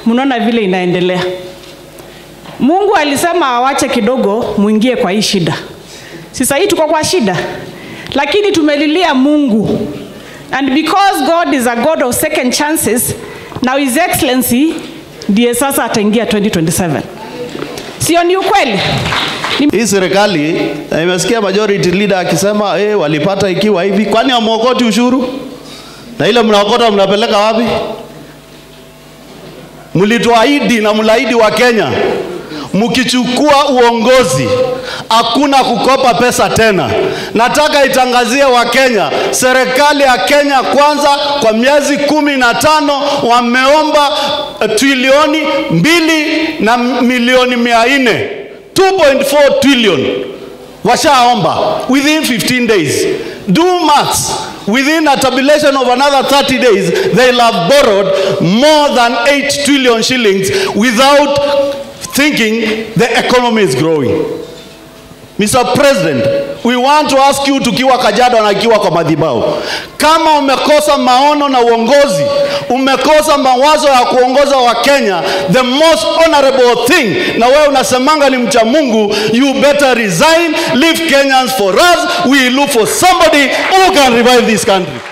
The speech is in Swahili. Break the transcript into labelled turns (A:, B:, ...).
A: mnaona vile inaendelea. Mungu alisema awache kidogo muingie kwa hii shida. Sasa hii tuko kwa shida, lakini tumelilia Mungu, and because God is a God of second chances, now His Excellency ndiye sasa ataingia 2027. Sio ni ukweli?
B: Hii serikali na imesikia majority leader akisema eh, walipata ikiwa hivi, kwani hamwokoti ushuru? Na ile mnaokota mnapeleka wapi? Mlituahidi na mlaahidi wa Kenya, mkichukua uongozi hakuna kukopa pesa tena. Nataka itangazie Wakenya, serikali ya Kenya Kwanza kwa miezi kumi na tano wameomba eh, trilioni mbili na milioni mia nne 2.4 trillion washaomba within 15 days. Do maths. Within a tabulation of another 30 days, they'll have borrowed more than 8 trillion shillings without thinking the economy is growing. Mr. President, we want to ask you tukiwa Kajiado na ikiwa kwa madhabahu, kama umekosa maono na uongozi, umekosa mawazo ya kuongoza wa Kenya, the most honorable thing, na wewe unasemanga ni mcha Mungu, you better resign, leave Kenyans for us, we look for somebody who can revive this country.